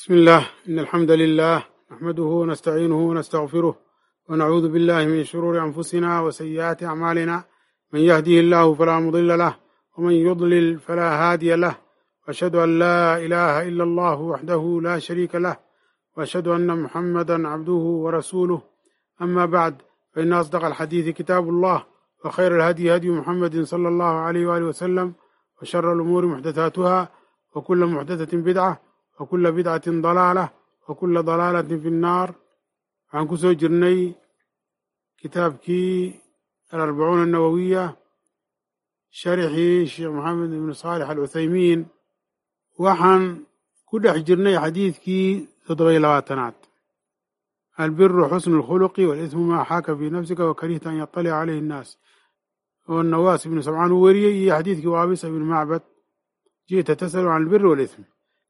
بسم الله إن الحمد لله نحمده ونستعينه ونستغفره ونعوذ بالله من شرور أنفسنا وسيئات أعمالنا من يهده الله فلا مضل له ومن يضلل فلا هادي له وأشهد أن لا إله إلا الله وحده لا شريك له وأشهد أن محمدا عبده ورسوله أما بعد فإن أصدق الحديث كتاب الله وخير الهدي هدي محمد صلى الله عليه وآله وسلم وشر الأمور محدثاتها وكل محدثة بدعة وكل بدعة ضلالة وكل ضلالة في النار waxaan ku soo jirnay kitaabkii alarbacuuna annawowiya sharxii sheekh maxamed ibnu saalix alcuthaymiin waxaan ku dhex jirnay xadiidkii toddoba iyo labaatanaad albiru xusnu اlkhuluqi walismu maa xaaka fii nafsika wakarihta an yaطalica calayhi الnaas oo nawaas ibnu sabcaan uu weriyey iyo xadiidkii waabisa ibnu macbad ji'ta tasalu can albiri walism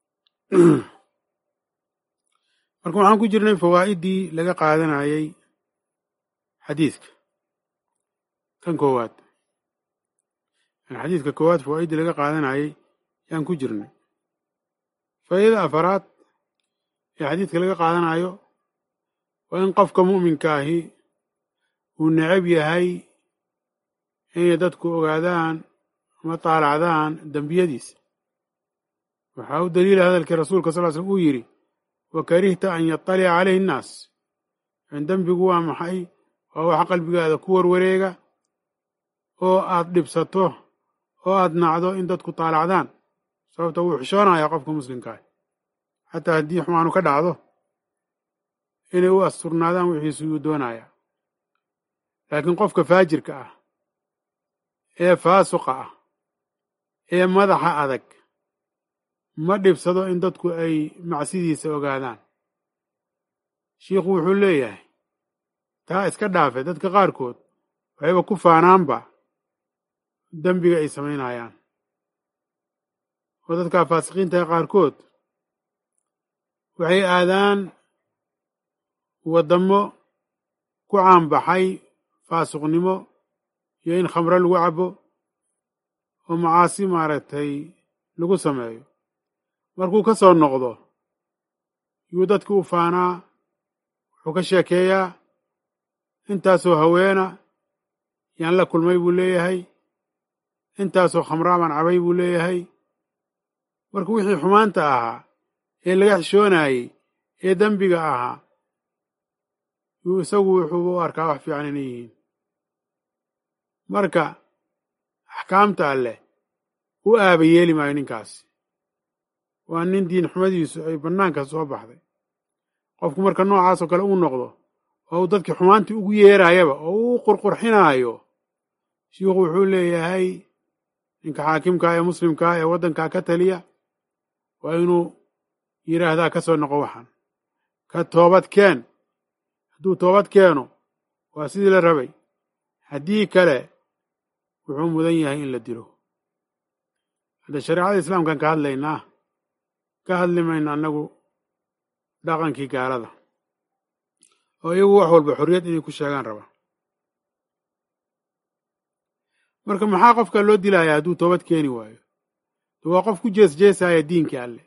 marka waxaan ku jirnay fawaa'idii laga qaadanayay xadiidka kan koowaad xadiidka koowaad fawaa'iddii laga qaadanayay yaan ku jirnay faa'idada afaraad ee xadiidka laga qaadanayo waa in qofka mu'minka ahi uu necab yahay inay dadku ogaadaan ama taalacdaan dembiyadiisa waxaa u daliila hadalkii rasuulka sal l slm uu yidhi wa karihta an yaطalica calayhi innaas dembigu waa maxay waa wax qalbigaada ku warwareega oo aad dhibsato oo aad nacdo in dadku taalacdaan sababta wuu xishoonaya qofka muslimkaah xataa haddii xumaanu ka dhacdo inay u asturnaadaan wixiisu yuu doonaya laakiin qofka faajirka ah ee faasuqa ah ee madaxa adag ma dhibsado in dadku ay macsidiisa ogaadaan shiikhu wuxuu leeyahay taa iska dhaafe dadka qaarkood waxayba ku faanaanba dembiga ay samaynayaan oo dadkaa faasiqiintaha qaarkood waxay aadaan waddamo ku caanbaxay faasuqnimo iyo in khamro lagu cabo oo macaasi maaragtay lagu sameeyo markuu ka soo noqdo yuu dadki u faanaa wuxuu ka sheekeeyaa intaasoo haweena yaan la kulmay buu leeyahay intaasoo khamraabaan cabay buu leeyahay marka wixii xumaanta ahaa ee laga xishoonayey ee dembiga ahaa yuu isagu wuxuuba u arkaa wax fiican inay yihiin marka axkaamta alleh u aaba yeeli maayo ninkaasi waa nin diin xumadiisu ay bannaanka soo baxday qofku marka noocaasoo kale uu noqdo oo uu dadkii xumaantii ugu yeeraayaba oo uu qurqurxinaayo shiikhu wuxuu leeyahay ninka xaakimkaa ee muslimkaa ee waddankaa ka taliya waa inuu yidhaahdaa ka soo noqo waxaan ka toobad keen hadduu toobad keeno waa sidii la rabay haddii kale wuxuu mudan yahay in la dilo hadda shareecada islaamkaan ka hadlaynaa ka hadli mayno annagu dhaqankii gaalada oo iyagu wax walba xorriyad inay ku sheegaan raba marka maxaa qofka loo dilayaa hadduu toobad keeni waayo de waa qof ku jees jeesaya diinkii alle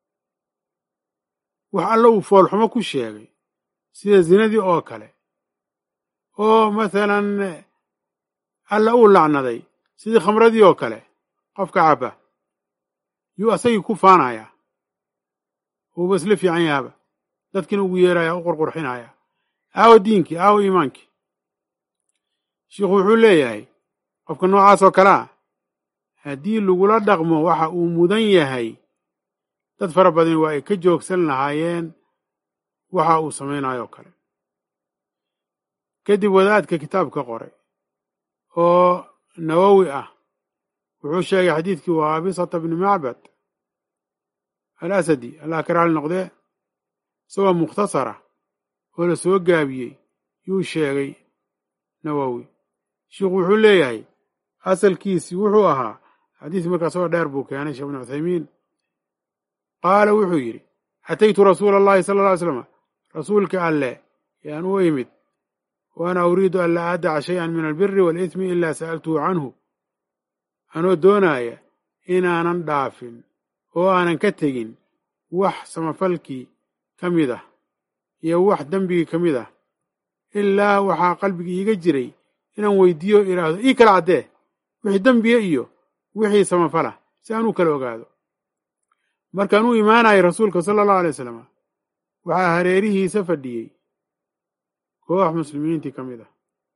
wax alle uu foolxumo ku sheegay sida zinadii oo kale oo masalan alle uu lacnaday sidii khamradii oo kale qofka cabba yuu asagii ku faanayaa uuba isla fiican yahaaba dadkiina ugu yeeraya u qurqurxinaya aawo diinkii aawo iimaankii shiikhu wuxuu leeyahay qofka noocaas oo kale ah haddii lagula dhaqmo waxa uu mudan yahay dad fara badan waa ay ka joogsan lahaayeen waxa uu samaynayo kale kadib wadaadka kitaabka qoray oo nawowi ah wuxuu sheegay xadiidkii waabisata bni macbad alasadi allah ka raali noqdee isagoo mukhtasara oo la soo gaabiyey yuu sheegay nawowi shiikhu wuxuu leeyahay asalkiisii wuxuu ahaa xadiis markaa isagoo dheer buu keenay sheekh bnu cuthaymiin qaala wuxuu yidhi ataytu rasuula allahi sala alla ly slama rasuulka alleh yaan u imid waana uriidu an laa aadaca shay-an min albiri waalithmi ilaa sa'altuhu canhu anoo doonaaya inaanan dhaafin oo aanan ka tegin wax samafalkii ka mid ah iyo wax dembigii ka mid ah ilaa waxaa qalbigii iiga jiray inaan weydiiyo idhaahdo ii kala caddee wixii dembiga iyo wixii samafala si aan u kala ogaado markaan u imaanayay rasuulka sala allahu alay wasalam waxaa hareerihiisa fadhiyey koox muslimiintii ka mid ah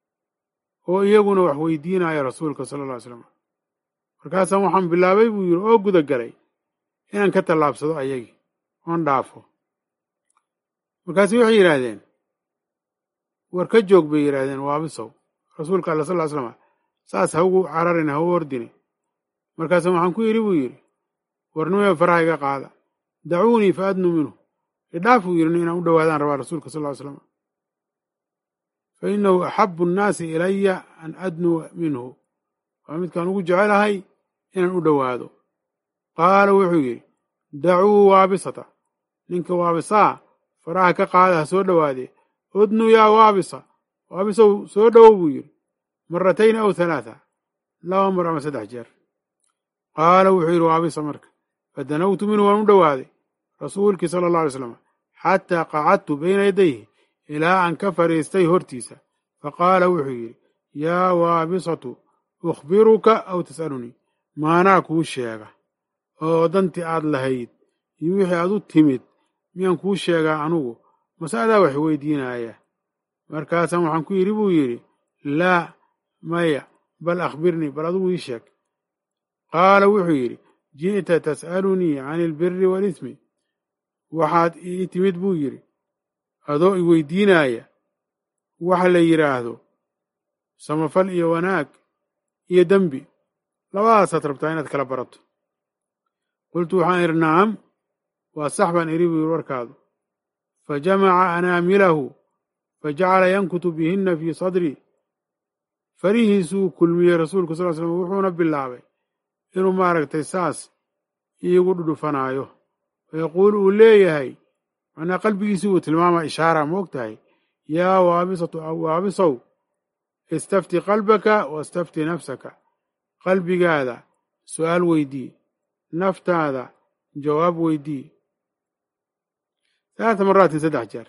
oo iyaguna wax weydiinaya rasuulka sala alla ly slam markaasaan waxaan bilaabay buu yidhi oo guda galay inaan ka tallaabsado ayagii oon dhaafo markaasu waxay yidhaahdeen war ka joog bay yidhaahdeen waabisow rasuulka alla sal ly slama saas ha ugu cararin ha u ordine markaasa waxaan ku yidhi buu yidhi warnimee faraha iga qaada dacuunii fa adnu minhu idhaaf buu yidhi inaan u dhowaadaan rabaa rasuulka sal ly slam fa innahu axabu annaasi ilaya an adnuwa minhu waa midkaan ugu jecelahay inaan u dhowaado qaala wuxuu yidhi dacuu waabisata ninka waabisaa faraha ka qaada ha soo dhowaadee udnu yaa waabisa waabisow soo dhowow buu yidhi maratayn aw halaatha laba mar ama saddex jeer qaala wuxuu yidhi waabisa marka fadanawtu minhu waan u dhowaaday rasuulkii sala allah alay slam xataa qacadtu bayna yadayhi ilaa aan ka fadhiistay hortiisa faqaala wuxuu yidhi yaa waabisatu ukhbiruka aw tas'alunii maanaa kuu sheega oo dantii aad lahayd iyo wixii aad u timid miyaan kuu sheegaa anugu mase adaa wax weydiinaaya markaasaan waxaan ku yidhi buu yidhi laa maya bal akhbirnii bal adugu ii sheeg qaala wuxuu yidhi ji'ta tas'alunii can ilbiri waalismi waxaad ii timid buu yidhi adoo i weydiinaaya waxa la yidhaahdo samafal iyo wanaag iyo dembi labadaasaad rabtaa inaad kala barato qultu waxaan idhi nacam waa sax baan idhi buu yidhi warkaadu fa jamaca anaamilahu fa jacala yankutu bihinna fii sadrii farihiisuu kulmiyey rasuulku sal l slam wuxuuna bilaabay inuu maaragtay saas iigu dhudhufanaayo wayaquulu uu leeyahay macnaa qalbigiisii uu tilmaama ishaara ma og tahay yaa waabisatu waabisow istafti qalbaka wastafti nafsaka qalbigaada su'aal weydii naftaada jawaab weydii halaata maraatin saddex jeer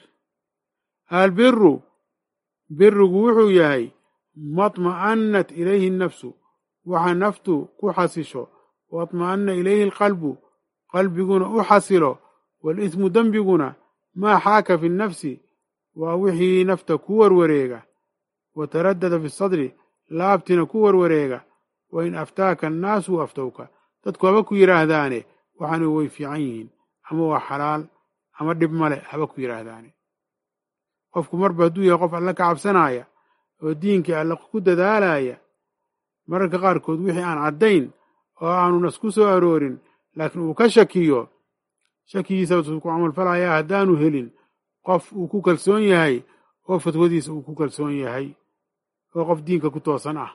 albiru birigu wuxuu yahay maطma'annat ilayhi nafsu waxa naftu ku xasisho waطma'anna ilayhi alqalbu qalbiguna u xasilo walismu dembiguna maa xaaka fi nnafsi waa wixii nafta ku warwareega wa taraddada fi sadri laabtina ku warwareega wa in aftaaka annaasu aftowka dadku haba ku yidhaahdaane waxaanu way fiican yihiin ama waa xalaal ama dhib male haba ku yidhaahdaane qofku marba hadduu yahay qof alle ka cabsanaya oo diinkii alle ku dadaalaya mararka qaarkood wixii aan caddayn oo aanu nas ku soo aroorin laakiin uu ka shakiyo shakigiisa ku camalfalayaa haddaanu helin qof uu ku kalsoon yahay oo fatwadiisa uu ku kalsoon yahay oo qof diinka ku toosan ah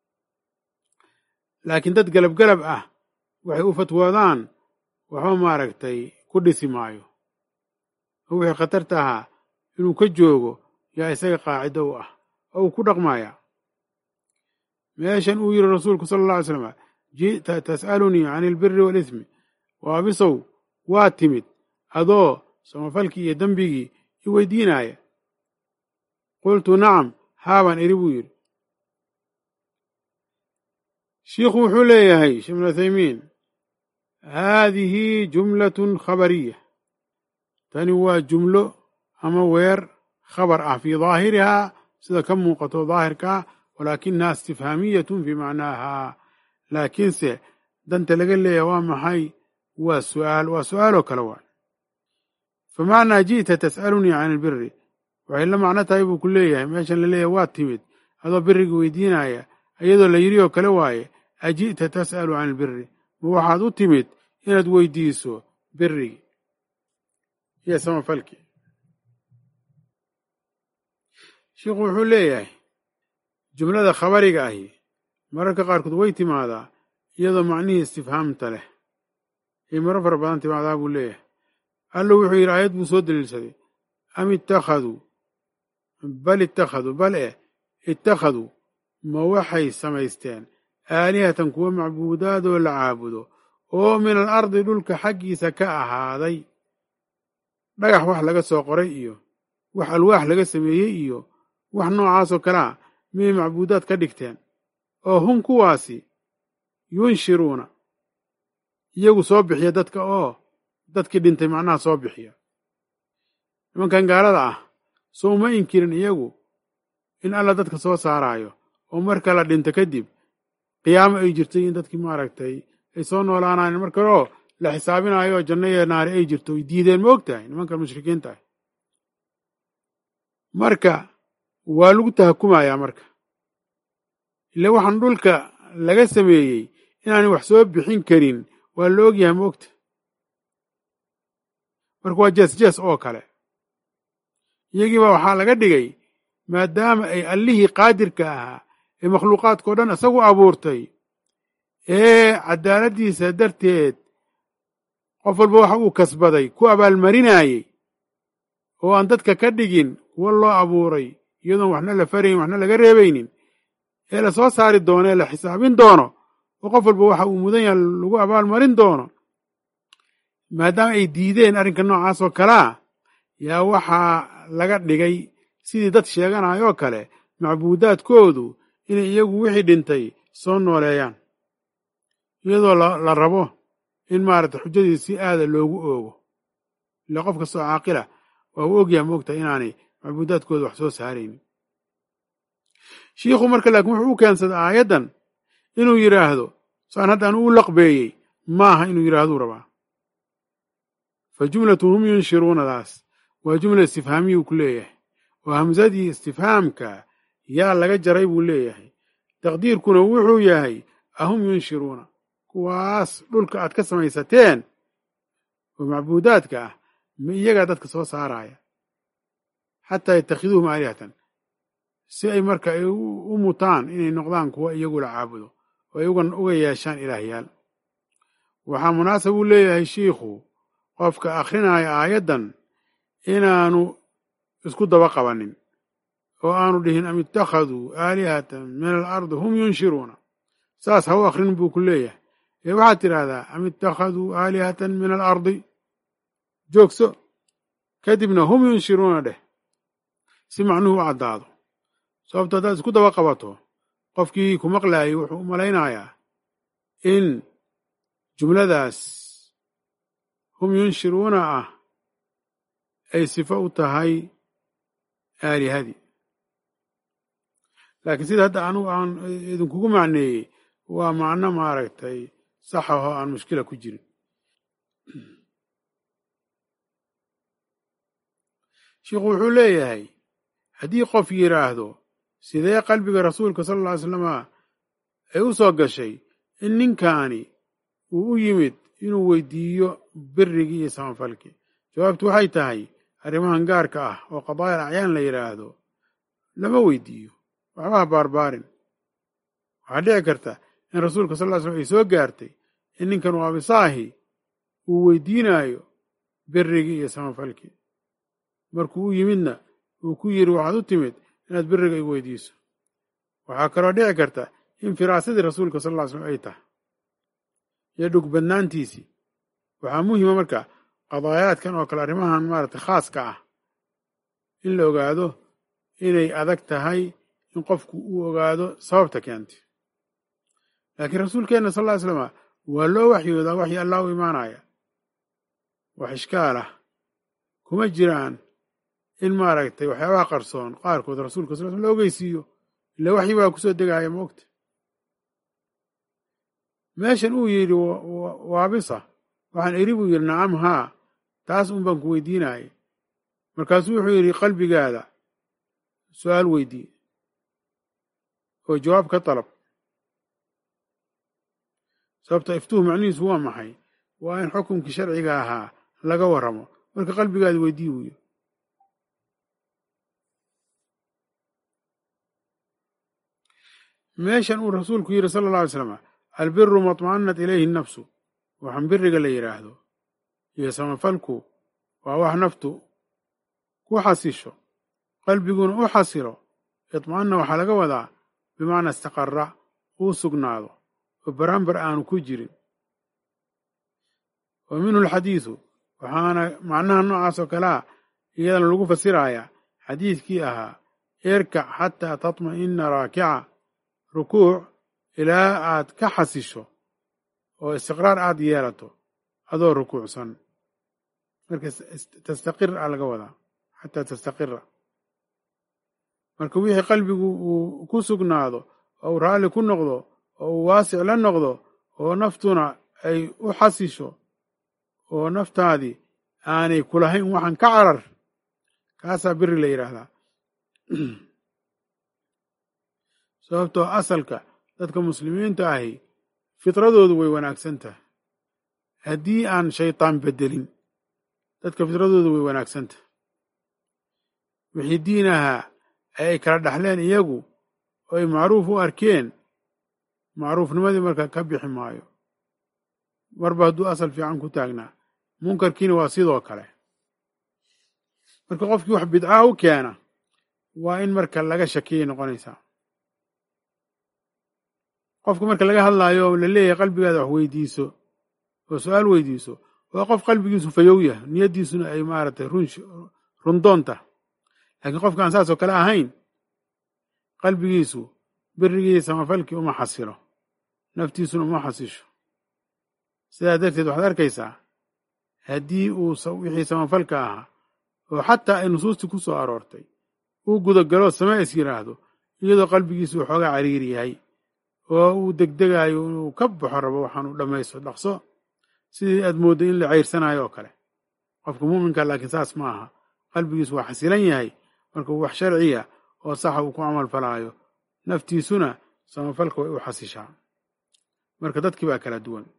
laakiin dad galabgalab ah waxay u fatwoodaan waxba maaragtay ku dhisi maayo oo wixii khatarta ahaa inuu ka joogo yaa isaga qaacido u ah oo uu ku dhaqmaya meeshan uu yidhi rasuulku sala alla alay slam ji'ta tas'alunii can ilbiri waalismi waabisow waa timid adoo samafalkii iyo dembigii i weydiinaaya qultu nacam haabaan idhi buu yidhi shiikhu wuxuu leeyahay sheekh ibnu uthaymiin haadihi jumlatun khabariya tani waa jumlo ama weer khabar ah fii daahirihaa sida ka muuqato daahirkaa walaakinaha istifhaamiyatun fii macnaaha laakiinse danta laga leeyahay waa maxay waa su'aal waa su'aaloo kale waa famacnaa ji'ta tas'alunii can ilbiri waxay la macno tahay buu ku leeyahay meeshan la leeyahay waa timid adoo biriga weydiinaya iyadoo la yidhi oo kale waaye aji'ta tas'alu can ilbiri ma waxaad u timid inaad weydiiso birigii iyo samafalkii sheikhu wuxuu leeyahay jumlada khabariga ahi mararka qaarkood way timaadaa iyadoo macnihii istifhaamta leh ay maro fara badan timaadaa buu leeyahay allo wuxuu yidhi aayad buu soo daliilsaday am ittakhaduu bal ittakhaduu bal eh ittakhaduu ma waxay samaysteen aalihatan kuwa macbuudaadoo la caabudo oo min al ardi dhulka xaggiisa ka ahaaday dhagax wax laga soo qoray iyo wax alwaax laga sameeyey iyo wax noocaasoo kalea miyay macbuudaad ka dhigteen oo hum kuwaasi yunshiruuna iyagu soo bixiya dadka oo dadkii dhintay macnaha soo bixiya nimankan gaalada ah soo uma inkirin iyagu in alla dadka soo saaraayo oo marka la dhinto kadib qiyaamo ay jirtay in dadkii maaragtay ay soo noolaanayeen mar kale oo la xisaabinayo oo janno iyo naari ay jirto ay diideen ma og tahay nimankan mushrikiinta ah marka waa lagu tahakumayaa marka ile waxaan dhulka laga sameeyey inaanay wax soo bixin karin waa la ogyahay ma ogta marka waa jees jees oo kale iyagiiba waxaa laga dhigay maadaama ay allihii qaadirka ahaa ee makhluuqaadkao dhan isagu abuurtay ee caddaaladdiisa darteed qof walba waxa uu kasbaday ku abaalmarinaayey oo aan dadka ka dhigin kuwa loo abuuray iyadoon waxna la farayn waxna laga reebaynin ee la soo saari doono ee la xisaabin doono oo qof walba waxa uu mudan yaha lagu abaalmarin doono maadaama ay diideen arrinka noocaasoo kalea yaa waxaa laga dhigay sidii dad sheeganayoo kale macbuudaadkoodu inay iyagu wixii dhintay soo nooleeyaan iyadoo la rabo in maaragta xujadii si aada loogu oogo ila qof kastoo caaqila waa uu ogyaha moogta inaanay macbuudaadkooda wax soo saaraynin shiikhu marka laakiin wuxuu u keensaday aayaddan inuu yidhaahdo saan haddaan u laqbeeyey maaha inuu yidhaahduu rabaa fa jumlatu hum yunshiruunadaas waa jumla istifhaamiyuu ku leeyahay oo hamsadii istifhaamka yaa laga jaray buu leeyahay taqdiirkuna wuxuu yahay ahum yunshiruuna kuwaas dhulka aad ka samaysateen oo macbuudaadka ah ma iyagaa dadka soo saaraya xataa yatakhiduuhum aalihatan si ay marka ay u mutaan inay noqdaan kuwa iyagu la caabudo oo ay uga yeeshaan ilaahyaal waxaa munaasab uu leeyahay shiikhu qofka akhrinaya aayaddan inaanu isku daba qabanin oo aanu dhihin am ittakhaduu aalihatan min alardi hum yunshiruuna saas ha u akhrin buu ku leeyahay ee waxaad tidhaahdaa am ittakhaduu aalihatan min alardi joogso kadibna hum yunshiruuna dheh si macnuhu u caddaado sababto haddaad isku daba qabato qofkii ku maqlaayay wuxuu u malaynayaa in jumladaas hum yunshiruuna ah ay sifo u tahay aalihadii laakiin sida hadda anugu aan idinkugu macneeyey waa macno maaragtay sax ahoo aan mushkila ku jirin sheikhu wuxuu leeyahay haddii qof yidhaahdo sidee qalbiga rasuulka sala alla ly slama ay u soo gashay in ninkaani uu u yimid inuu weydiiyo birigii iyo samafalkii jawaabtu waxay tahay arrimahan gaarka ah oo qadaayal acyaan la yidhaahdo lama weydiiyo waxbaha baarbaarin waxaa dhici karta in rasuulka sal ly slm ay soo gaartay in ninkan u abisaahi uu weydiinaayo birigii iyo samafalkii markuu u yimidna uu ku yidhi waxaad u timid inaad biriga igu weydiiso waxaa kaloo dhici karta in firaasadii rasuulka sal ly slm ay tahay iyo dhug badnaantiisii waxaa muhima marka qadaayaadkan oo kale arrimahan maaragtay khaaska ah in la ogaado inay adag tahay in qofku uu ogaado sababta keentay laakiin rasuulkeenna sal ly slama waa loo waxyoodaa waxii allah u imaanaya wax ishkaal ah kuma jiraan in maaragtay waxyaabaha qarsoon qaarkood rasuulka sal slm la ogeysiiyo ila waxyi baa kusoo degaaya moogta meeshan uu yidhi waabisa waxaan eri buu yidhi nacam haa taas un baan ku weydiinayay markaasuu wuxuu yidhi qalbigaada su-aal weydii oo jawaab ka dalab sababta iftuhu macnihiisu waa maxay waa in xukumkii sharciga ahaa laga warramo marka qalbigaada weydii buu yidhi meeshan uu rasuulku yidhi sala alla alay slam albiru maطma'anat ilayhi nafsu waxaan biriga la yidhaahdo iyo samafalku waa wax naftu ku xasisho qalbiguna u xasilo idma'anna waxaa laga wadaa bimacnaa istaqara uu sugnaado oo baraanbar aanu ku jirin wa minhu alxadiidu waxaana macnaha noocaas oo kalea iyadana lagu fasirayaa xadiidkii ahaa irkac xataa tatma'ina raakica rukuuc ilaa aad ka xasisho oo istiqraar aad yeelato adoo rukuucsan marka tastaqir a laga wadaa xataa tastaqira marka wixii qalbigu uu ku sugnaado oo uu raalli ku noqdo oo uu waasic la noqdo oo naftuna ay u xasisho oo naftaadii aanay kulahayn waxan ka carar kaasaa biri la yidhaahdaa sababtoo asalka dadka muslimiinta ahi fitradoodu way wanaagsan tahay haddii aan shaytaan beddelin dadka fitradoodu way wanaagsan tahay wixii diin ahaa ee ay kala dhaxleen iyagu oo ay macruuf u arkeen macruufnimadii marka ka bixi maayo marba hadduu asal fiican ku taagnaa munkarkiina waa sidoo kale marka qofkii wax bidcaa u keena waa in marka laga shakiyay noqonaysaa qofka marka laga hadlaayo oo la leeyahay qalbigaada wax weydiiso oo su-aal weydiiso waa qof qalbigiisu fayow yahay niyaddiisuna ay maaragtay run rundoonta laakiin qofka aan saas oo kale ahayn qalbigiisu birigii samafalkii uma xasilo naftiisuna uma xasisho sidaa darteed waxaad arkaysaa haddii uu wixii samafalka ahaa oo xataa ay nusuustii ku soo aroortay uu gudagalo samee is yidhaahdo iyadoo qalbigiisu waxoogaa cariiri yahay oo uu degdegaayo inuu ka baxo rabo waxaanu dhammaysto dhaqso sidii aad mooddo in la ceyrsanayo oo kale qofka muuminka laakiin saas ma aha qalbigiisu waa xasilan yahay marka uu wax sharciya oo saxa uu ku camal falaayo naftiisuna samafalka way u xasishaa marka dadkii baa kala duwan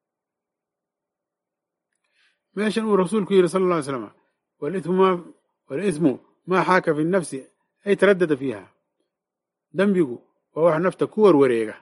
meeshan uu rasuulku yidhi sala alla ly slam walismu maa xaaka fi nafsi ay taraddada fiiha dembigu waa wax nafta ku warwareega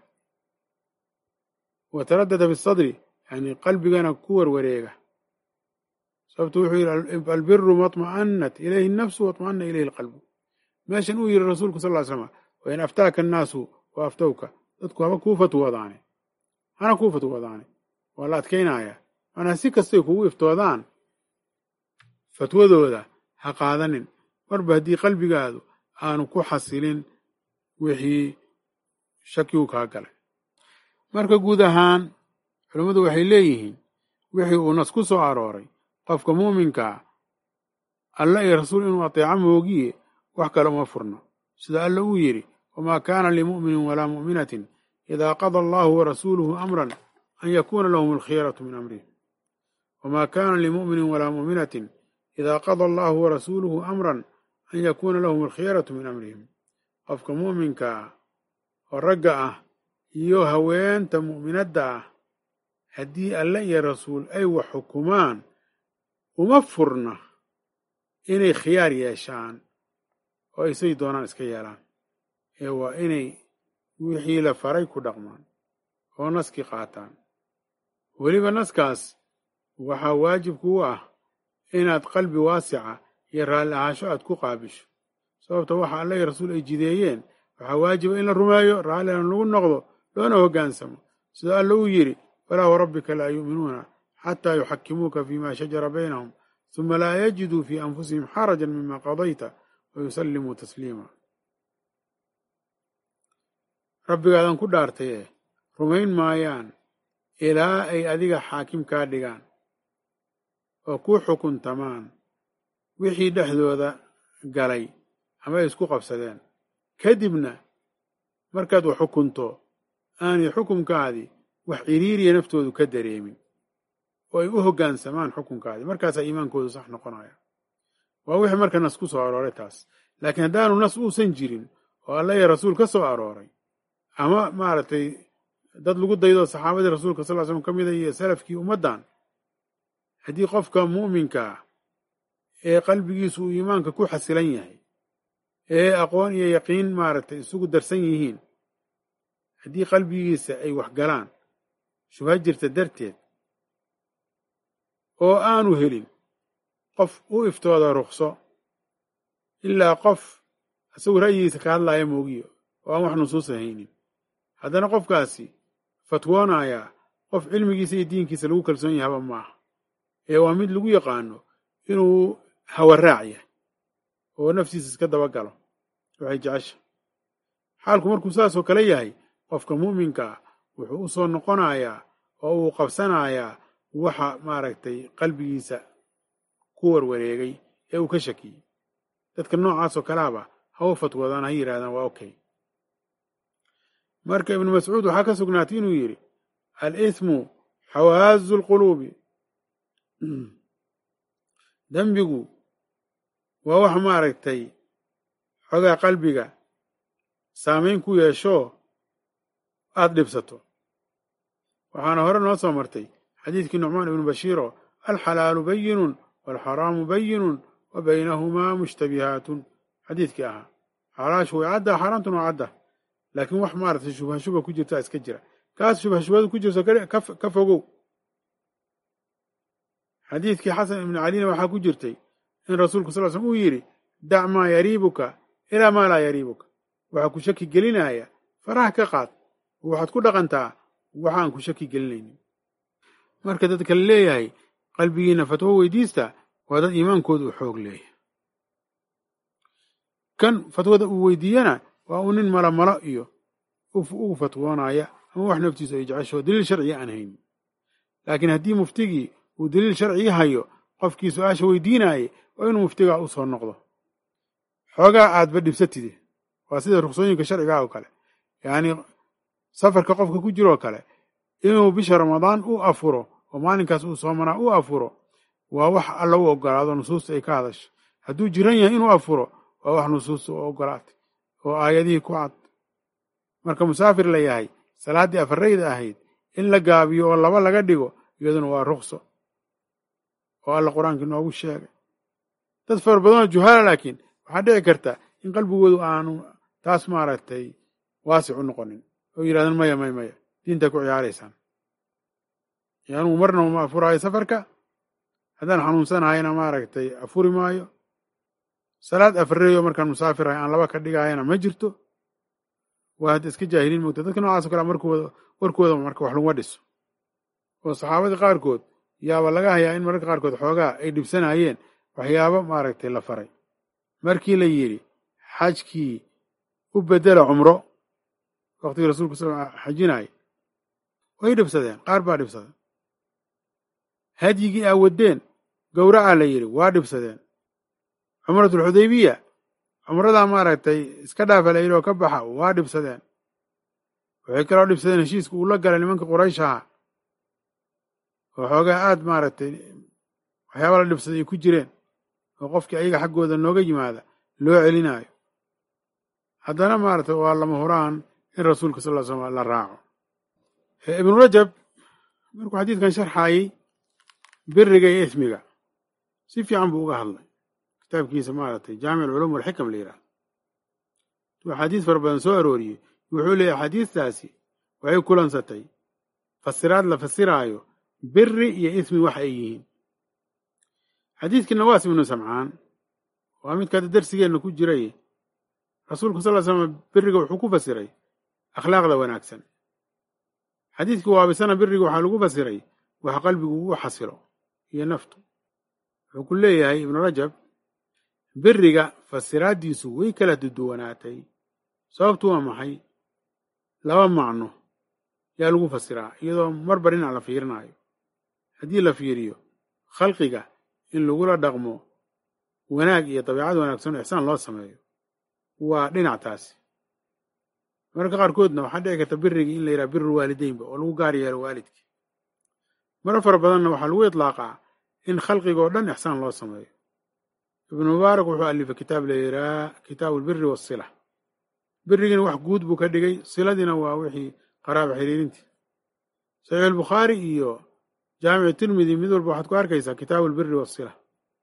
wa taraddada fi sadri yani qalbigana ku warwareega sababtu wuxuu yidhi albiru maطma'anat ilayhi nafsu waطma'ana ilayhi alqalbu meeshan uu yidhi rasuulku sal ly slam wain aftaaka annaasu wa aftowka dadku haba kuu fatwoodaane hana kuu fatwoodaane waa la adkaynaya macnaa si kastay kugu iftoodaan fatwadooda ha qaadanin marba haddii qalbigaadu aanu ku xasilin wixii shakigu kaa galay marka guud ahaan culammadu waxay leeyihiin wixii uu nas ku soo arooray qofka muuminkaa alla iyo rasuul inuu ateeco moogiye wax kale uma furno sida alla uu yidhi wamaa kaana limu'minin walaa mu'minatin idaa qada allahu warasuuluhu amran an yakuuna lahum alkhiyaratu min amrihim wamaa kaana limu'minin walaa mu'minatin idaa qada allahu warasuuluhu amran an yakuuna lahum alkhiyaratu min amrihim qofka muuminkaa oo ragga ah iyo haweenta mu'minadda ah haddii alle iyo rasuul ay wax xukumaan uma furna inay khiyaar yeeshaan oo ay say doonaan iska yeelaan ee waa inay wixii la faray ku dhaqmaan oo naskii qaataan weliba naskaas waxaa waajib kugu ah inaad qalbi waasica iyo raalli ahaasho aad ku qaabisho sababta waxa alla iyo rasuul ay jideeyeen waxaa waajiba in la rumeeyo raallina lagu noqdo loona hoggaansamo sida alla uu yidhi falaa warabbika laa yu'minuuna xataa yuxakimuuka fiima shajara baynahum suma laa yajiduu fii anfusihim xarajan mima qadayta wa yusallimuu tasliima rabbigaadan ku dhaartaye rumayn maayaan ilaa ay adiga xaakim kaa dhigaan oo ku xukuntamaan wixii dhexdooda galay ama ay isku qabsadeen kadibna markaad wax xukunto aanay xukunkaadii wax ciriiriya naftoodu ka dareemin oo ay u hoggaansamaan xukunkaadii markaasaa iimaankoodu sax noqonaya waa wixii marka nas ku soo arooray taas laakiin haddaanu nas uusan jirin oo alla iyo rasuul ka soo arooray ama maaragtay dad lagu daydo saxaabadii rasuulka sal ly slam ka mida iyo salafkii ummaddan haddii qofka mu'minkaa ee qalbigiisu uu iimaanka ku xasilan yahay ee aqoon iyo yaqiin maaragtay isugu darsan yihiin haddii qalbigiisa ay wax galaan shubha jirta darteed oo aanu helin qof u iftooda rukso ilaa qof isagu ra'yigiisa ka hadlaaya moogiyo oo aan wax nusuusa haynin haddana qofkaasi fatwoonayaa qof cilmigiisa iyo diinkiisa lagu kalsoon yahaba maaha ee waa mid lagu yaqaano inuu hawaraac yahay oo naftiisa iska dabagalo waxay jecesha xaalku markuu saasoo kale yahay qofka mu'minka ah wuxuu u soo noqonayaa oo uu qabsanayaa waxa maaragtay qalbigiisa ku warwareegay ee uu ka shakiyey dadka noocaasoo kaleaba ha u fatwoodaan ha yidhahdaan waa okay marka ibnu mascuud waxaa ka sugnaatay inuu yidhi al ismu xawaazu lquluubi dembigu waa wax maaragtay xogaa qalbiga saamayn ku yeesho aada dhibsato waxaana hore noo soo martay xadiidkii nucmaan ibnu bashiiro alxalaalu bayinun waalxaraamu bayinun wa baynahumaa mushtabihaatun xadiidkii ahaa xalaashu way caddaa xaaraantuna waa cadda laakiin wax maaragtay shubha shubha ku jirtaa iska jira kaas shubha shubhadu ku jirto ka fogow xadiidkii xasan ibnu calina waxaa ku jirtay in rasuulku sal l slm uu yidhi dac maa yariibuka ilaa maa laa yariibuka waxaa ku shaki gelinaya faraha ka qaad oo waxaad ku dhaqantaa waxaan ku shaki gelinaynin marka dadka la leeyahay qalbigiina fatwo weydiista waa dad iimaankooda u xoog leeyahay kan fatwada uu weydiiyana waa uu nin malomalo iyo ugu fatwoonaya ama wax naftiisu ay jecesho daliil sharciga aan haynin laakiin haddii muftigii uu daliil sharcigi hayo qofkii su-aasha weydiinaayay waa inuu muftigaa u soo noqdo xoogaa aadba dhibsatide waa sida ruksooyinka sharcigaa oo kale yacni safarka qofka ku jiroo kale inuu bisha ramadaan u afuro oo maalinkaas uu soomanaa u afuro waa wax alla u ogolaado nusuusta ay ka hadasho hadduu jiran yahay inuu afuro waa wax nusuusta u ogolaatay oo aayadihii ku cad marka musaafir la yahay salaaddii afarayda ahayd in la gaabiyo oo laba laga dhigo iyaduna waa rukso oo alla qur-aanka inoogu sheegay dad fara badanoo juhaala laakiin waxaa dhici karta in qalbigoodu aanu taas maaragtay waasic u noqonin oo yidhahdaan maya maya maya diintaa ku ciyaaraysaan anugu marna uma afuraayo safarka haddaan xanuunsanahayna maaragtay afuri maayo salaad afareeyo markaan musaafirahay aan laba ka dhigaayana ma jirto waa hadda iska jaahiliin mogta dadka noocaas o kale markooda warkooda marka wax laguma dhiso oo saxaabadii qaarkood yaaba laga hayaa in mararka qaarkood xoogaa ay dhibsanayeen waxyaabo maaragtay la faray markii la yidhi xajkii u bedela cumro waqtigii rasuulku sal xajinaya way dhibsadeen qaar baa dhibsadeen hadyigii aa waddeen gowracaa la yidhi waa dhibsadeen cumratulxudaybiya cumradaa maaragtay iska dhaafa la yidhi oo ka baxa waa dhibsadeen waxay kaloo dhibsadeen heshiiska uu la galay nimanka quraysh ahaa oo xoogaa aad maaragtay waxyaaba la dhibsaday ay ku jireen oo qofkii ayaga xaggooda nooga yimaada loo celinaayo haddana maaragtay waa lama huraan in rasuulka sal ll slam la raaco ibnu rajab markuu xadiidkan sharxaayey biriga iyo ismiga si fiican buu uga hadlay kitaabkiisa maaragtay jaamic alculuum walxikam la yidhahdo tuu axaadiis fara badan soo arooriyey wuxuu leeyahy axaadiistaasi waxay kulansatay fasiraad la fasiraayo biri iyo ismi wax ay yihiin xadiidkii nawaas ibnu samcaan waa midka hadda darsigeenna ku jiray rasuulku sal ly slam biriga wuxuu ku fasiray akhlaaqda wanaagsan xadiidkii waabisana biriga waxaa lagu fasiray wax qalbigu ugu xasilo iyo naftu wuxuu ku leeyahay ibnu rajab biriga fasiraaddiisu way kala duduwanaatay sababtu waa maxay laba macno yaa lagu fasiraa iyadoo marba dhinac la fiirinaayo haddii la fiiriyo khalqiga in lagula dhaqmo wanaag iyo dabiicad wanaagsan oo ixsaan loo sameeyo waa dhinac taasi mararka qaarkoodna waxaa dhici karta birigii in la yidhaha birul waalideynba oo lagu gaar yeelo waalidkii marar fara badanna waxaa lagu itlaaqaa in khalqiga oo dhan ixsaan loo sameeyo ibnu mubaarak wuxuu alifay kitaab la yidhaha kitaabu albiri waasila birigiina wax guud buu ka dhigay siladiina waa wixii qaraaba xiriirintii saxiix albukhaari iyo jaamicu tirmidi mid walba waxaad ku arkaysaa kitaabu albiri waasila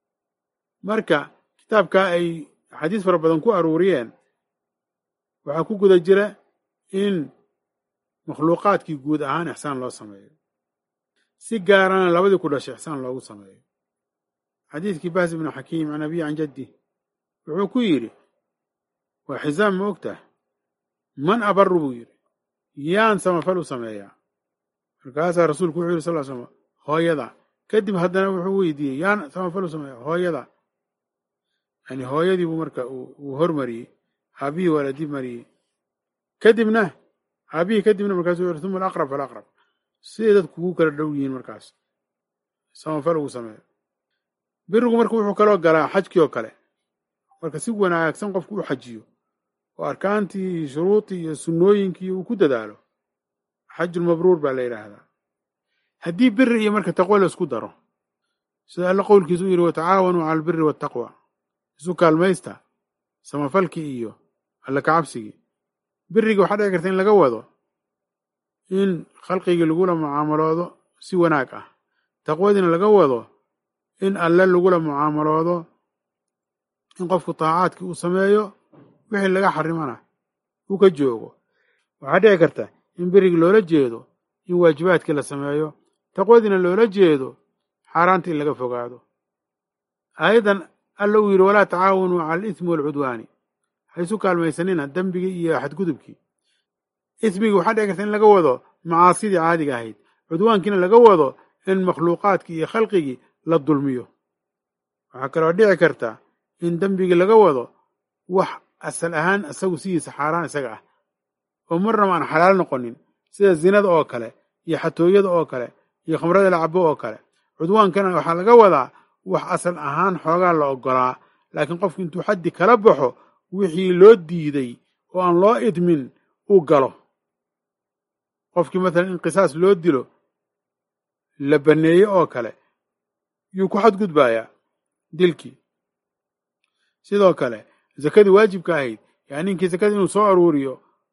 marka kitaabkaa ay axaadiis fara badan ku aruuriyeen waxaa ku guda jira in makhluuqaadkii guud ahaan ixsaan loo sameeyo si gaarana labadii ku dhashay ixsaan loogu sameeyo xadiidkii bahs ibnu xakiim can abiyi can jaddi wuxuu ku yidhi waa xisaam ma ogtah man abaru buu yidhi yaan samafal u sameeyaa markaasaa rasuulku wuxuu yidhi sal l slam hooyada kadib haddana wuxuu weydiiyey yaan samafal u sameeya hooyada yani hooyadii buu marka uu hormariyey aabihii waa la dib mariyey kadibna aabihii kadibna markaasu yuri uma alaqrab falaqrab siday dadku kugu kala dhow yihiin markaas samafal ugu sameeyo birigu marka wuxuu kaloo galaa xajkii oo kale marka si wanaagsan qofku u xajiyo oo arkaantii iyo shuruudii iyo sunnooyinkii uu ku dadaalo xajulmabruur baa la yidhaahdaa haddii biri iyo marka taqwo la isku daro sida alla qowlkiisu u yidhi watacaawanuu cala albiri waataqwa isu kaalmaysta samafalkii iyo alla kacabsigii biriga waxaa dhici karta in laga wado in khalqigii lagula mucaamaloodo si wanaag ah taqwadiina laga wado in alle lagula mucaamaloodo in qofku taacaadkii uu sameeyo wixii laga xarimana uu ka joogo waxaa dhici karta in berigi loola jeedo in waajibaadkii la sameeyo taqwadiina loola jeedo xaaraanta in laga fogaado aayaddan alla uu yidhi walaa tacaawanuu cala alismi waalcudwaani ha isu kaalmaysanina dembigii iyo xadgudubkii ismigii waxaa dhici karta in laga wado macaasidii caadiga ahayd cudwaankiina laga wado in makhluuqaadkii iyo khalqigii la dulmiyo waxaa kaloo dhici karta in dembigii laga wado wax asal ahaan isagu sidiisa xaaraan isaga ah oo marnaba aan xalaal noqonin sida zinada oo kale iyo xatooyada oo kale iyo khamrada la cabo oo kale cudwaankana waxaa laga wadaa wax asal ahaan xoogaa la ogolaa laakiin qofku intuu xaddi kala baxo wixii loo diiday oo aan loo idmin uu galo qofkii matalan in qisaas loo dilo la banneeye oo kale yuu ku xadgudbayaa dilkii sidoo kale zakadii waajibka ahayd yaa ninkii zakada inuu soo aruuriyo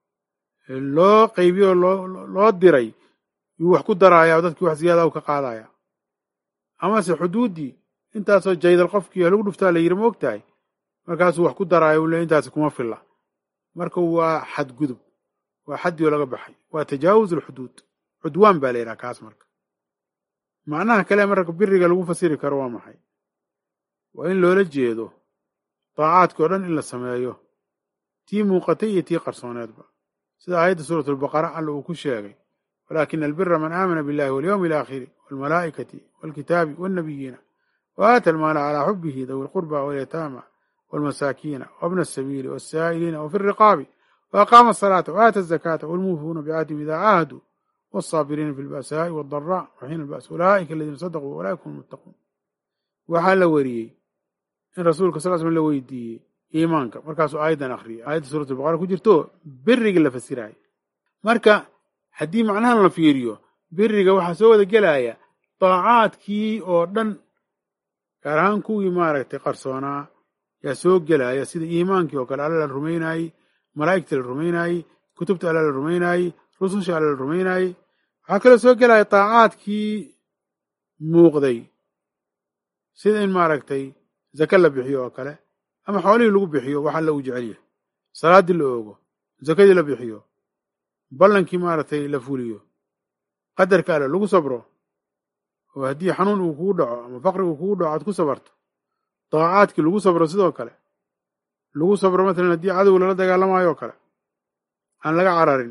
loo qaybiyo loo diray yuu wax ku daraaya dadkii wax ziyaada u ka qaadaya amase xuduuddii intaasoo jaydal qofkii lagu dhuftaa la yiri ma og tahay markaasuu wax ku daraayo uu le intaasi kuma filla marka waa xadgudub waa xaddii oo laga baxay waa tajaawuz alxuduud cudwaan baa la yidhaha kaas marka macnaha kale marka biriga lagu fasiri karo waa maxay waa in loola jeedo daacaadkii o dhan in la sameeyo tii muuqatay iyo tii qarsooneedba sida aayadda suurat albaqara alla uu ku sheegay walaakina albira man aamana billahi walyowmi alaakhiri walmalaa'ikati walkitaabi walnabiyiina wa aata almaala calaa xubihi dawi lqurba walyataama walmasaakiina wabna asabiili walsaa'iliina wafi riqaabi وأقام الصلاة وآتى الزكاة والموفون بعهدهم إذا عاهدوا والصابرين في البأساء والضراء وحين البأس أولئك الذين صدقوا وأولئك هم المتقون waxaa la wariyey in rasuulka sal slam la weydiiyey iimaanka markaasuu aayadan akhriyay aayadda suurat albaqara ku jirto beriga la fasiraayo marka haddii macnahan la fiiriyo beriga waxaa soo wada gelaya daacaadkii oo dhan gaar ahaan kuwii maaragtay qarsoonaa yaa soo gelaya sida iimaankii oo kale alla la rumaynaayey malaa'igta la rumaynaayey kutubta alla la rumaynaayey rususha alla la rumaynaayey waxaa kaloo soo gelaya daacaadkii muuqday sida in maaragtay zake la bixiyo oo kale ama xoolihii lagu bixiyo wax alla uu jecel yahay salaaddii la oogo zakadii la bixiyo ballankii maaragtay la fuliyo qadarka alle lagu sabro oo haddii xanuun uu kugu dhaco ama faqri uu kugu dhaco aad ku sabarto daacaadkii lagu sabro sidoo kale lagu sabro matalan haddii cadow lala dagaalamayo oo kale aan laga cararin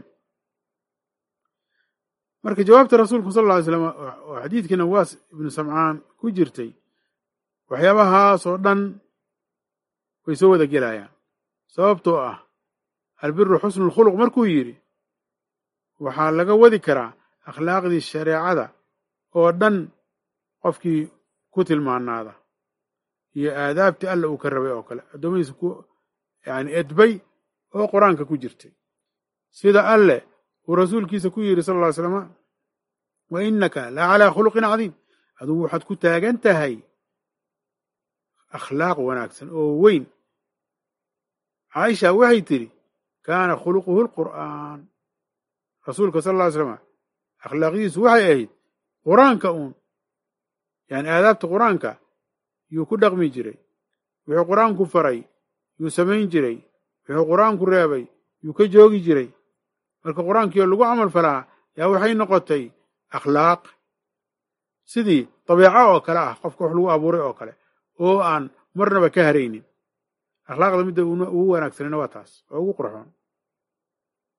marka jawaabta rasuulku sal alla ly slam oo xadiidkii nawaas ibnu samcaan ku jirtay waxyaabahaas oo dhan way soo wada gelayaan sababtoo ah albiru xusnu lkhuluq markuu yidhi waxaa laga wadi karaa akhlaaqdii shareecada oo dhan qofkii ku tilmaanaada iyo aadaabtii alla uu ka rabay oo kale addoommadiisa ku yani edbay oo qur-aanka ku jirtay sida alle uu rasuulkiisa ku yidhi sal ll ly slama wa innaka la calaa khuluqin cadiim adugu waxaad ku taagan tahay akhlaaq wanaagsan oo weyn caaisha waxay tidhi kaana khuluquhu lqur'aan rasuulka sal lla ly slama akhlaaqdiisu waxay ahayd qur-aanka uun yani aadaabta qur-aanka yuu ku dhaqmi jiray wuxuu qur-aanku faray yuu samayn jiray wuxuu qur-aanku reebay yuu ka joogi jiray marka qur-aankii oo lagu camal falaa yaa waxay noqotay akhlaaq sidii dabeeco oo kale ah qofka wax lagu abuuray oo kale oo aan marnaba ka haraynin akhlaaqda midda ugu wanaagsanina waa taas oo ugu qurxoon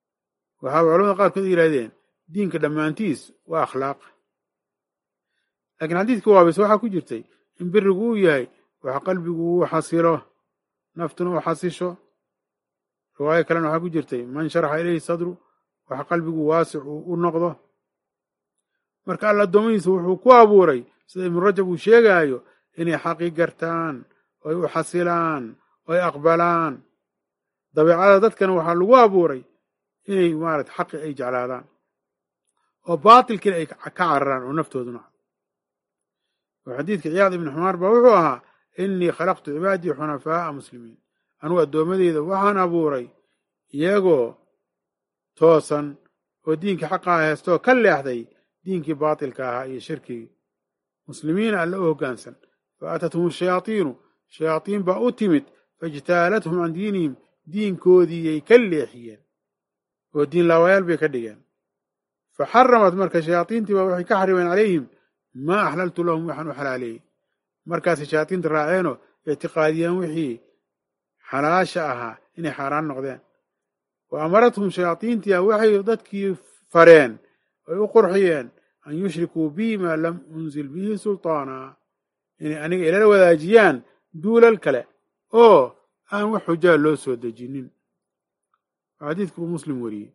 waxaaba culamada qaarkood yidhahdeen diinka dhammaantiis waa akhlaaq laakiin xadiidkii waabise waxaa ku jirtay in birigu uu yahay wax qalbigu uu xasilo naftuna u xasisho riwaayo kalena waxaa ku jirtay man sharaxa ilayhi sadru wax qalbigu waasic uu u noqdo marka alla addoommadiisa wuxuu ku abuuray sida ibnu rajab uu sheegaayo inay xaqi gartaan oy u xasilaan oy aqbalaan dabeecada dadkana waxaa lagu abuuray inay maarata xaqi ay jeclaadaan oo baatilkiina ay ka cararaan oo naftooduna oo xadiidka ciyaad ibni xumaar baa wuxuu ahaa innii khalaqtu cibaadii xunafaa'a muslimiin anugu addoommadeyda waxaan abuuray iyagoo toosan oo diinkii xaqaa heestoo ka leexday diinkii baatilka ahaa iyo shirkigii muslimiina alla u hoggaansan fa atathum ashayaatiinu shayaatiin baa u timid faijtaalathum can diinihim diinkoodiiyay ka leexiyeen oo diin laawayaal bay ka dhigeen fa xaramat marka shayaatiintii baa waxay ka xarimeen calayhim maa axlaltu lahum waxaan u xalaaleeyey markaasay shayaatiinta raaceenoo ictiqaadiyeen wixii xalaasha ahaa inay xaaraan noqdeen wa amarathum shayaatiintia waxay dadkii fareen oy u qurxiyeen an yushrikuu bii maa lam unzil bihi sultaana inay aniga ilala wadaajiyaan duulal kale oo aan wax xujaa loo soo dejinin waa xadiidka uu muslim weriyey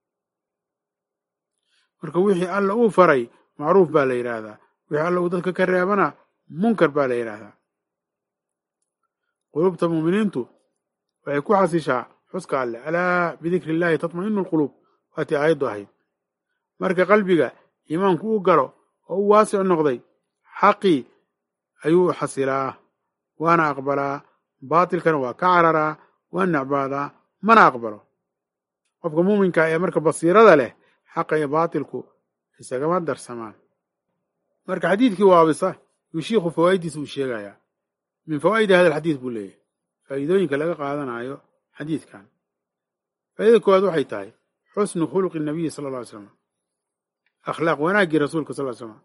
marka wixii alla uu faray macruuf baa la yidhaahdaa wixii alla uu dadka ka reebana munkar baa la yidhaahdaa qulubta muuminiintu waxay ku xasishaa xuska alleh alaa bidikri illaahi tatma'inu alquluub waatii aayaddu ahayd marka qalbiga iimaanku u galo oo u waasic noqday xaqii ayuu xasilaa waana aqbalaa baatilkana waa ka cararaa waa necbaadaa mana aqbalo qofka muuminka ee marka basiirada leh xaqa iyo baatilku isagama darsamaan marka xadiidkii waabisa yuu shiikhu fawaaiddiisa uu sheegayaa min fawaa'idi hada alxadiid buu leeyahay faa'iidooyinka laga qaadanayo xadiidkan faa'idada koowaad waxay tahay xusnu khuluqi nabiyi sala alla ly slam akhlaaq wanaaggii rasuulka sal ly slam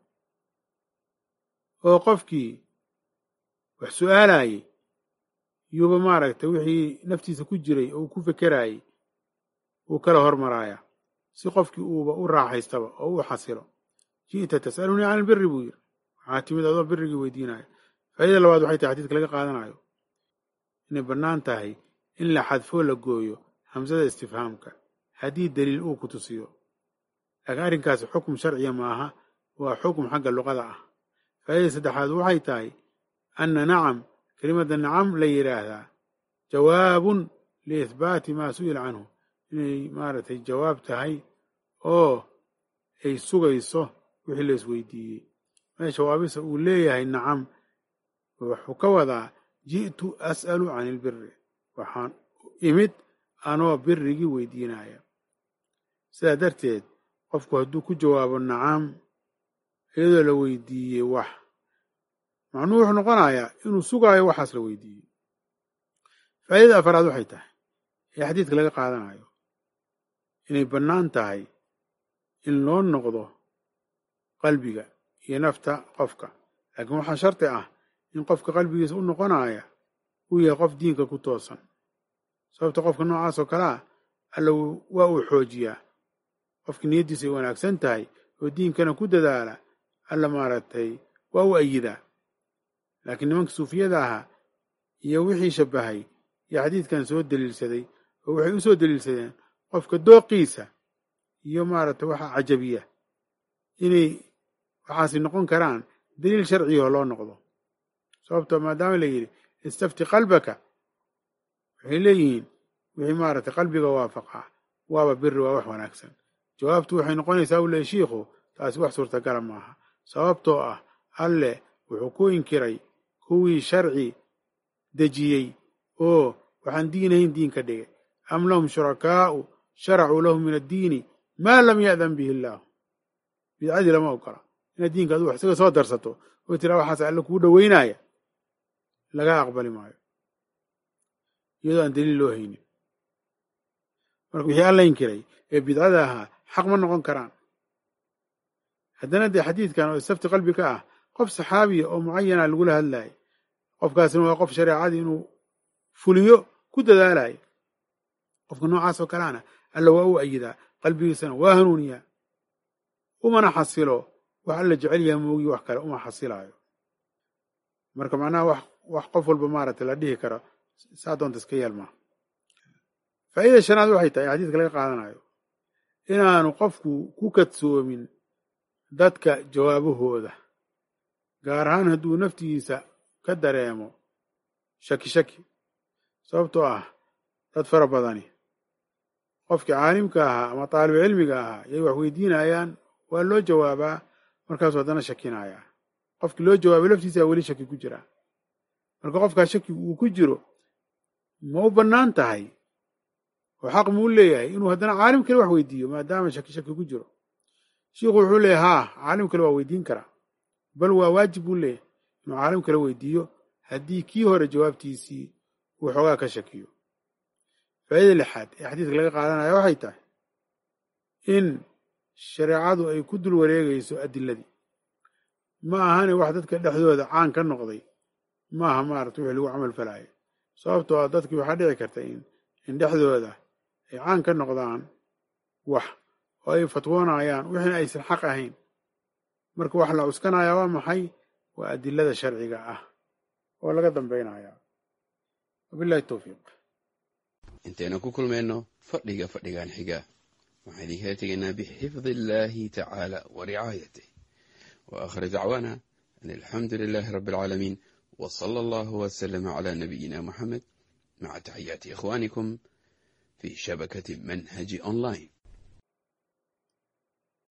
oo qofkii wax su'aalayey yuuba maaragtay wixii naftiisa ku jiray oo uu ku fekeraayey uu kala hormaraaya si qofkii uuba u raaxaystaba oo u xasilo ji'ta tas'alunii can albiri buu yidhi waxaa timid adoo birigii weydiinaya faa'idada labaad waxay tahay xadiidka laga qaadanayo inay bannaan tahay in la xadfoo la gooyo hamsada istifhaamka haddii daliil uu ku tusiyo laakiin arrinkaasi xukum sharciya maaha waa xukum xagga luqada ah faa'idada saddexaad waxay tahay anna nacam kelimadda nacam la yidhaahdaa jawaabun liihbaati maa su'ila canhu inay maaragtay jawaab tahay oo ay sugayso wixii la isweydiiyey meesha waabisa uu leeyahay nacam wuxuu ka wadaa ji'tu as'alu can ilbiri waxaan imid anoo birigii weydiinaya sidaa darteed qofku hadduu ku jawaabo nacam iyadoo la weydiiyey wax macnuhu wuxuu noqonayaa inuu sugaayo waxaas la weydiiyey faa'idada afaraad waxay tahay ee xadiidka laga qaadanayo inay bannaan tahay in loo noqdo qalbiga iyo nafta qofka laakiin waxaa sharti ah in qofka qalbigiisa u noqonaya uu yahay qof diinka ku toosan sababta qofka noocaas oo kale ah alla waa uu xoojiyaa qofka niyaddiisa ay wanaagsan tahay oo diinkana ku dadaala alla maaragtay waa u ayidaa laakiin nimanka suufiyada ahaa iyo wixii shabbahay iyo xadiidkan soo daliilsaday oo waxay u soo daliilsadeen qofka dooqiisa iyo maaragtay waxaa cajabiya inay waxaasi noqon karaan daliil sharciyaho loo noqdo sababto maadaama la yidhi istafti qalbaka waxay leeyihiin wixii maaragtay qalbiga waafaqaa waaba biri waa wax wanaagsan jawaabtu waxay noqonaysaa u leey shiikhu taasi wax suurtagala maaha sababtoo ah alleh wuxuu ku inkiray kuwii sharci dejiyey oo waxaan diinahayn diin ka dhigay am lahum shurakaa'u sharacuu lahum min addiini maa lam ya'dan bihi illaahu bidcadii lama ogola inaad diinka adu wax isaga soo darsato oo tiraa waxaas alle kuu dhoweynaya laga aqbali maayo iyadoo aan daliil loo haynin marka wixii alla inkiray ee bidcada ahaa xaq ma noqon karaan haddana dee xadiidkan oo istafti qalbi ka ah qof saxaabiya oo mucayana lagula hadlayo qofkaasina waa qof shareecadii inuu fuliyo ku dadaalayo qofka noocaas oo kaleana alla waa u ayidaa qalbigiisana waa hanuuniyaa umana xasilo wax alla jecel yaha moogi wax kale uma xasilaayo marka macnaha wax wax qof walba maaragtay la dhihi karo saa doonta iska yeelmaa faa'iida shanaad waxay tahay xadiiska laga qaadanayo inaanu qofku ku kadsoomin dadka jawaabahooda gaar ahaan hadduu naftigiisa ka dareemo shaki shaki sababtoo ah dad fara badani qofkii caalimka ahaa ama taalibu cilmiga ahaa yay wax weydiinayaan waa loo jawaabaa markaasuu haddana shakinayaa qofkii loo jawaabay laftiisa weli shaki ku jiraa marka qofkaa shaki uu ku jiro ma u bannaan tahay oo xaq muu leeyahay inuu haddana caalim kale wax weydiiyo maadaama shaki shaki ku jiro shiikhu wuxuu leeyahy haa caalim kale waa weydiin karaa bal waa waajib buu leeyahay inuu caalim kale weydiiyo haddii kii hore jawaabtiisii uu xoogaa ka shakiyo faa'ida lixaad ee xadiiska laga qaadanaya waxay tahay in shareecadu ay ku dul wareegayso adiladii ma ahane wax dadka dhexdooda caan ka noqday maaha maarata wixii lagu camal falaayo sababtoo a dadkii waxaa dhici karta in in dhexdooda ay caan ka noqdaan wax oo ay fatwoonayaan wixina aysan xaq ahayn marka wax la cuskanaya waa maxay waa adilada sharciga ah oo laga dambaynaya wabillahi towfiiq intaynu ku kulmayno fadhiga fadhigan xiga waxaan idinkala tegaynaa bixifdi illaahi tacaala wa ricaayatih wa aakhir dacwaana an alxamdu lilaahi rabbi alcaalamiin wa sala allahu wasalama calaa nabiyina muxamed maca taxiyaati ikhwaanikum fii shabakati manhaji online